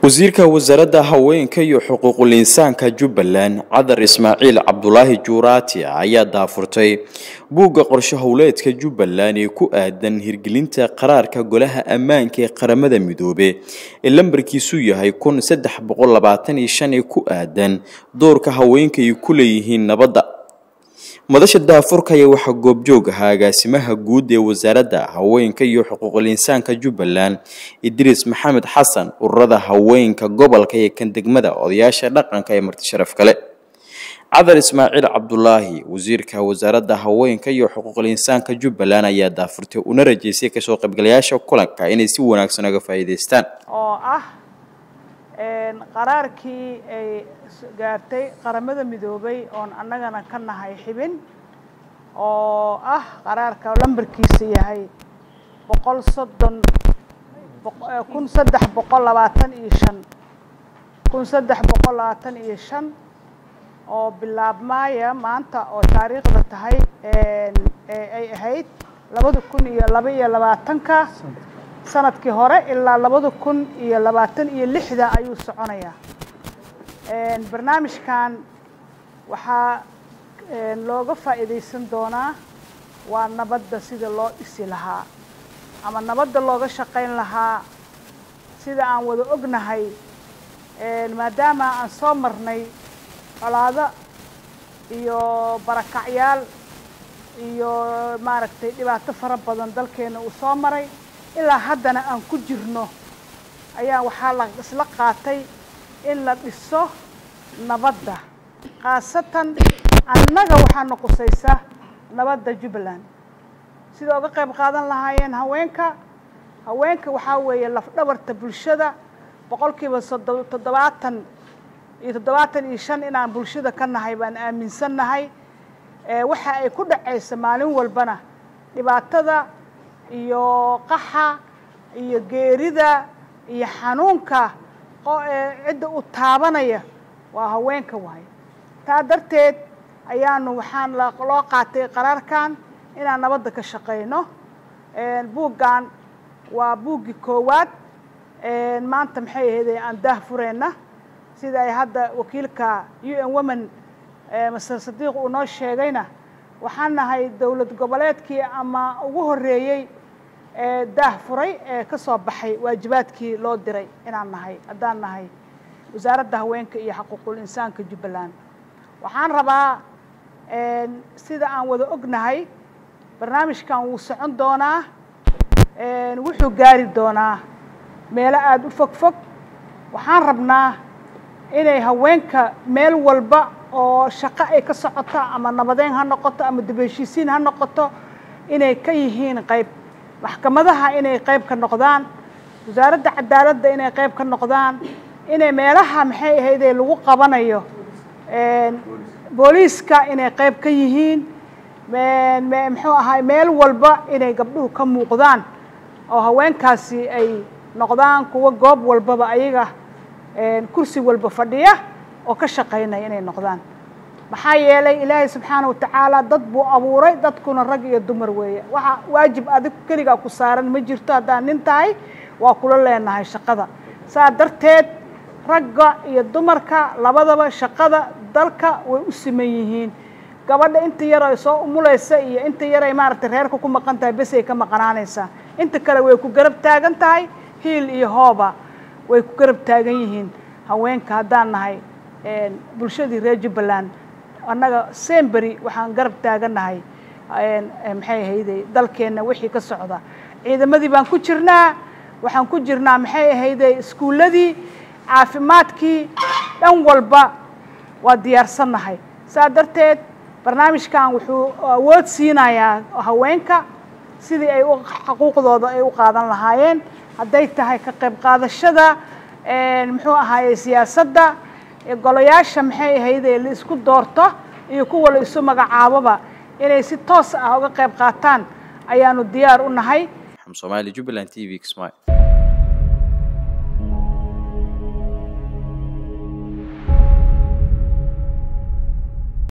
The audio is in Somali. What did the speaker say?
wasiirka wasaaradda haweenka iyo xuquuqul insaanka jubbaland cadar ismaaciil cabdulaahi juuraati ayaa daafurtay buugga qorshe howleedka jubbaland ee ku aadan hirgelinta qaraarka golaha ammaanka ee qaramada midoobe ee lambarkiisu yahay kun saddex boqol labaatan iyo shan ee ku aadan doorka haweenka ay ku leeyihiin nabadda madasha daafurka ayaa waxaa goobjoog ahaa agaasimaha guud ee wasaaradda haweenka iyo xuquuqul insaanka jubbaland idriis maxamed xasan ururada haweenka gobolka iyo kan degmada odayaasha dhaqanka ee marti sharaf kale cadar ismaaciil cabdulaahi wasiirka wasaaradda haweenka iyo xuquuqul insaanka jubbaland ayaa daafurtay una rajeysay kasoo qaybgalayaasha kulanka inay si wanaagsan oga faa'iidaystaan oo ah qaraarkii ay gaartay qaramada midoobay oon annagana ka nahay xibin oo ah qaraarka lambarkiisa yahay boqol soddon kun saddex boqol labaatan iyo shan kun saddex boqol labaatan iyo shan oo bilaabmaaya maanta oo taariikhda tahay ay ahayd labada kun iyo laba iyo labaatanka sanadkii hore ilaa labada kun iyo labaatan iyo lixda ayuu soconayaa barnaamijkan waxaa looga faa'iidaysan doonaa waa nabadda sida loo dhisi lahaa ama nabadda looga shaqayn lahaa sida aan wada ognahay maadaama aan soo marnay colaado iyo barakacyaal iyo maaragtay dhibaato fara badan dalkeena uu soo maray ilaa haddana aan ku jirno ayaa waxaa la isla qaatay in la dhiso nabadda khaasatan annaga waxaana qusaysa nabadda jubbaland sida oga qayb qaadan lahaayeen haweenka haweenka waxaa weeye lafdhabarta bulshada boqolkiiba sodo toddobaatan iyo toddobaatan iyo shan inaan bulshada ka nahay baan aaminsan nahay waxa ay ku dhacaysa maalin walbana dhibaatada iyo qaxa iyo geerida iyo xanuunka cidda u taabanaya waa haweenka waayo taa darteed ayaanu waxaan loo qaatay qaraarkan inaan nabadda ka shaqayno buuggan waa buuggii koowaad maanta maxay ahayd aan daah fureyna sida ay hadda wakiilka u n women master sadiiq uu noo sheegayna waxaan nahay dowlad goboleedkii ama ugu horreeyey ee daah furay ee ka soo baxay waajibaadkii loo diray inaan nahay haddaan nahay wasaaradda haweenka iyo xuquuqul insaanka jubbaland waxaan rabaa sida aan wada ognahay barnaamijkan wuu socon doonaa wuxuu gaari doonaa meelo aada u fog fog waxaan rabnaa inay haweenka meel walba oo shaqo ay ka socoto ama nabadeyn ha noqoto ama dibheshiisiin ha noqoto inay ka yihiin qayb maxkamadaha inay qayb ka noqdaan wasaaradda cadaaladda inay qayb ka noqdaan inay meelaha maxay ahaydee lagu qabanayo booliiska inay qayb ka yihiin muxuu ahay meel walba inay gabdhuhu ka muuqdaan oo haweenkaasi ay noqdaan kuwa goob walbaba ayaga kursi walba fadhiya oo ka shaqaynaya inay noqdaan maxaa yeelay ilaahay subxaana watacaala dad buu abuuray dadkuna rag iyo dumar weeye waxa waajib adig keligaa ku saaran ma jirto haddaan nin tahay waa kula leenahay shaqada saa darteed ragga iyo dumarka labadaba shaqada dalka way u siman yihiin gabadha inta yar ay soo umulaysa iyo inta yar ay maaragtay reerka ku maqan tahay besay ka maqanaanaysaa inta kale way ku garab taagan tahay hiil iyo hooba way ku garab taagan yihiin haweenka haddaan nahay bulshadii reer jubbaland annaga sembery waxaan garab taagannahay maxay ahayday dalkeenna wixii ka socda ciidamadii baan ku jirnaa waxaan ku jirnaa maxay ahayday iskuulladii caafimaadkii dhan walba waa diyaarsannahay saa darteed barnaamijkan wuxuu awood siinayaa haweenka sidii ay xuquuqdooda ay u qaadan lahaayeen hadday tahay ka qayb qaadashada muxuu ahaaye siyaasadda golayaasha maxay ahaydee la isku doorto iyo kuwa la isu magacaaboba inay si toos ah uga qayb qaataan ayaanu diyaar u nahay somaali jubbaland t v kismaayo